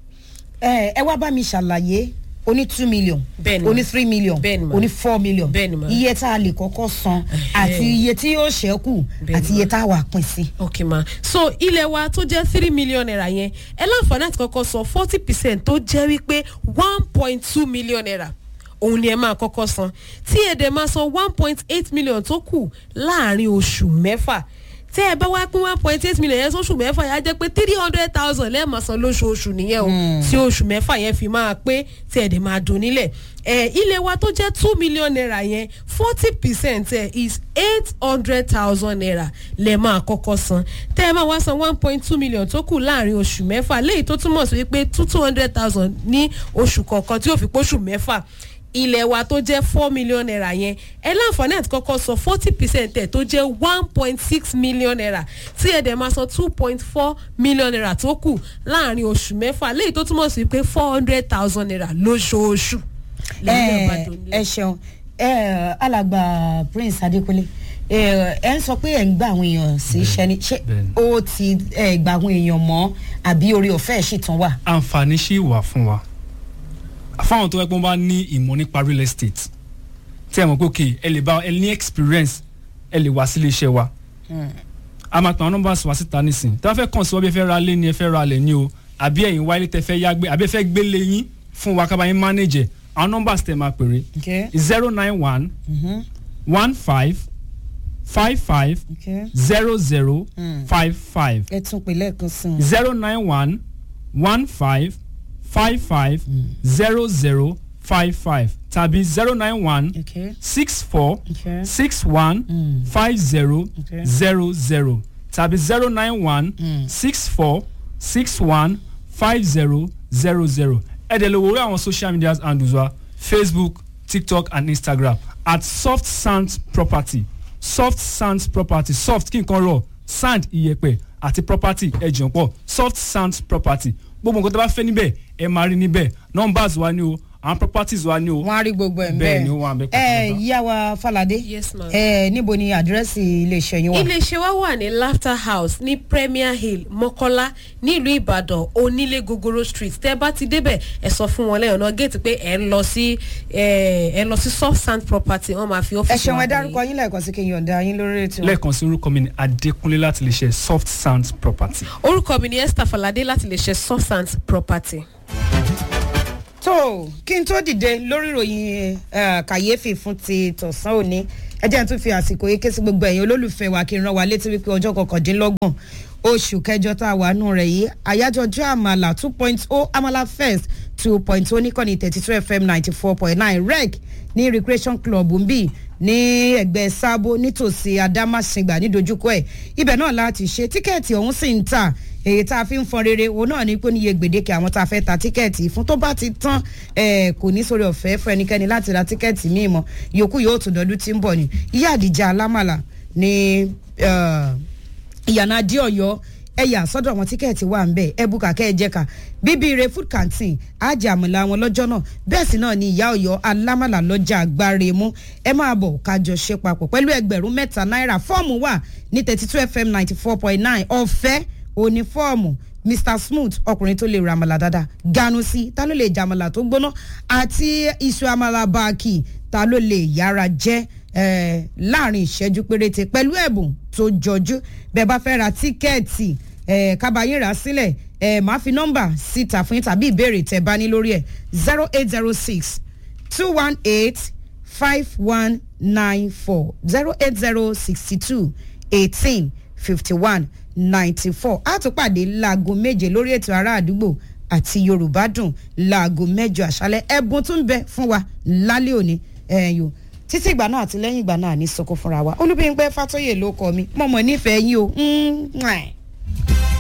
[SPEAKER 2] ẹ ẹ wá bá mi ṣàlàyé oní two million
[SPEAKER 6] Bẹ́ẹ̀ni ma.
[SPEAKER 2] oní three million
[SPEAKER 6] Bẹ́ẹ̀ni ma.
[SPEAKER 2] oní four million
[SPEAKER 6] Bẹ́ẹ̀ni ma.
[SPEAKER 2] iye tá a lè kọ́kọ́ san àti iye tí yóò ṣẹ́kù
[SPEAKER 6] Bẹ́ẹ̀ni
[SPEAKER 2] àti
[SPEAKER 6] ma.
[SPEAKER 2] iye tá a wà pín sí.
[SPEAKER 6] ok ma so ilé wa tó jẹ́ three million naira yẹn ẹ láǹfààní àti kọ́kọ́ san forty percent tó jẹ́ wípé one point two million naira òun ni ẹ máa kọ́kọ́ san tí ẹ dẹ̀ máa san one point eight million tó kù láàrin oṣù mẹ́fà tẹ́ ẹ bá wá pín one point eight million yẹn sóṣù mẹ́fà yẹn á jẹ́ pé three hundred thousand lẹ́ẹ̀máa san lóṣooṣù nìyẹn o tí oṣù mẹ́fà yẹn fi máa pé tí ẹ̀ dẹ̀ máa dùn nílẹ̀ ẹ̀ ilé wa tó jẹ́ two million naira yẹn forty percent ẹ̀ is eight hundred thousand naira lẹ́ẹ̀ máa kọ́kọ́ san tẹ́ ẹ máa wá san one point two million tó kù láàrin oṣù mẹ́fà léyìí tó túmọ̀ sí wípé two two hundred thousand ní oṣù kọ̀ọ̀kan tí yóò fi póṣù mẹ́fà ilẹ̀ wa tó jẹ́ four million naira yẹn ẹ láǹfààní àti kọ́kọ́ san forty percent ẹ̀ tó jẹ́ one point six million naira tí ẹ dẹ̀ máa san two point four million naira tó kù láàrin oṣù mẹ́fà léyìí tó túmọ̀ sí pé four hundred thousand naira lóṣooṣù. lẹ́yìn náà bá
[SPEAKER 2] ẹ
[SPEAKER 6] dòun
[SPEAKER 2] ẹ ṣeun ẹ alàgbà prince adékúnlé ẹ ẹ ń sọ pé ẹ ń gba àwọn èèyàn sí iṣẹ́ ni ṣé
[SPEAKER 5] bẹ́ẹ̀ni.
[SPEAKER 2] ó ti ẹ gba àwọn èèyàn mọ́ àbí orí ọ̀fẹ́ ẹ̀ sì tún wà.
[SPEAKER 5] àǹfààní ṣì wà fún wa fáwọn tó yẹ pé wọ́n bá ní ìmọ̀ nípa real estate tí ẹ mọ̀ pé ok ẹ lè bá ẹ ní experience ẹ lè wá sílé iṣẹ́ wa a máa pa àwọn nọ́mbà wá síta nísìn tí wọ́n fẹ́ kàn sí wọ́n bí ẹ fẹ́ ra lé ni ẹ fẹ́ ra lẹ̀ ni o àbí ẹ̀yin wá ilé tẹ fẹ́ yá gbé àbí ẹ fẹ́ gbé lé yín fún wa kábàáyé manage ẹ̀ àwọn nọ́mbà tẹ máa pèrè
[SPEAKER 2] Okay.
[SPEAKER 5] zero nine one one five five five
[SPEAKER 2] Okay.
[SPEAKER 5] zero zero five five
[SPEAKER 2] ẹ tún pè lẹ́ẹ̀kan sí i.
[SPEAKER 5] zero nine one one five five five zero zero five five tàbí zero nine one
[SPEAKER 2] Okay.
[SPEAKER 5] six four
[SPEAKER 2] Okay.
[SPEAKER 5] six one five zero
[SPEAKER 2] Okay.
[SPEAKER 5] zero zero tàbí zero nine one six four six one five zero zero zero ẹ̀dẹ̀ lè wo orí àwọn social media handles wa facebook tiktok and instagram at soft sand property soft sand property soft kí nǹkan rọ̀ sand iyẹ̀pẹ̀ àti property ẹ̀jọ̀ pọ̀ soft sand property gbogbo nǹkan tó bá fẹ́ níbẹ̀ ẹ máa rí níbẹ̀ numbers wa ni o àwọn properties wa ni o
[SPEAKER 2] wọn á rí gbogbo ẹ̀ ń
[SPEAKER 5] Bẹ́ẹ̀ ni ó wà ń bẹ̀
[SPEAKER 2] ẹ
[SPEAKER 5] pátápátá.
[SPEAKER 2] yíyá wa falade
[SPEAKER 6] Yes, ma'am.
[SPEAKER 2] ẹ níbo ni àdírẹ́sì iléeṣẹ́ yín wà.
[SPEAKER 6] iléeṣẹ́ wa wà ní laughter house ní premier hill mọ́kọ́lá nílùú ìbàdàn onílé gogoro street tẹ́ bá ti débẹ̀ ẹ sọ fún wọn lẹ́yìn ọ̀nà géètì pé ẹ ń lọ sí ẹ ẹ lọ sí soft sand property wọ́n máa fi
[SPEAKER 2] ẹ
[SPEAKER 6] ọ́fíìsì
[SPEAKER 2] ṣeun ẹ
[SPEAKER 6] wà
[SPEAKER 2] dárúkọ yín lẹ́ẹ̀kan sí kí n yọ̀ǹda yín lórí ètò.
[SPEAKER 5] lẹ́ẹ̀kan sí orúkọ mi ni adékúnlé láti lè ṣe soft sound property.
[SPEAKER 6] orúkọ mi ni esther falade láti lè ṣe soft sand property.
[SPEAKER 2] tó kí n tó dìde lórí ìròyìn eh, kàyéfì fún ti tọ̀sán òní ẹ jẹ́ n tún fi àsìkò yìí ké sí gbogbo ẹ̀yin olólùfẹ́ wa kí n rán wa létí wípé ọjọ́ kọkàndínlọ́gbọ̀n oṣù kẹjọ tá a wà nù rẹ̀ yìí àyájọ́ ọjọ́ àmàlà two point oh amala first two point oh níkànnì thirty two fm ninety four point nine rec ní recreation club ń bì ní ẹgbẹ́ sábó nítòsí adámásingbà nídojúkọ ẹ̀ ibẹ̀ náà láti ṣe tíkẹ́ẹ̀tì ọ̀hún sì ń tà èyí tá a fi ń fọn rere òun náà ní pé níye gbèdéke àwọn tá a fẹ́ ta tíkẹ́ẹ̀tì fún tó bá ti tán ẹ̀ kò ní sórí ọ̀fẹ́ fún ẹnikẹ́ni láti ra tíkẹ́ẹ̀tì míì mọ́ yòókù yóò tún dọdún tí ń bọ̀ ni ìyá àdìjà alámàlà ní ìyànà adé ọ̀yọ́ ẹ̀yà sọ́dọ̀ àwọn tíkẹ́ẹ̀tì wà ń bẹ̀ ẹ bùkà kẹ́ ẹ jẹ́ ká bíbí ire food canteen àjẹ àmàlà wọn lọ́jọ́ náà bẹ́ẹ̀ sì náà ni ìyá ọ̀yọ́ alámàlà lọ́jà agbáre mú ẹ máa bọ̀ kájọ ṣe papọ̀ pẹ̀lú ẹgbẹ̀rún mẹ́ta náírà fọ́ọ̀mù wà ní thirty two fm ninety four point nine ọ̀fẹ́ òní fọ́ọ̀mù mr smooth ọkùnrin tó lè ra àmàlà dáadáa ganu sí ta ló lè jẹ àmàlà tó gbóná àti iṣu àmàlà báàkì ta ló lè yára jẹ́ eh, láàrin ìṣẹ́jú péréte pẹ̀lú ẹ̀bùn tó jọjú bẹ́ẹ̀ bá fẹ́ ra tíkẹ́ẹ̀tì eh, kábàáyé rà sílẹ̀ eh, máa fi nọ́mbà síta fún yín tàbí ìbéèrè tẹ̀ bá ní lórí ẹ̀ zero eight zero six two one eight five one nine four zero eight zero sixty two eighteen fifty one ninety four a tún pàdé láago méje lórí ètò ará àdúgbò àti yorùbá dùn láago mẹ́jọ àṣálẹ́ ẹ̀bùn tún bẹ fún wa lálẹ́ òní ẹ̀yọ́ títí ìgbà náà àti lẹ́yìn ìgbà náà ní sọkún fúnra wa olúbíyìnpẹ́ fàtọ́yè ló kọ́ mi mọ̀mọ́ nífẹ̀ẹ́ yín o. Mm, mwah.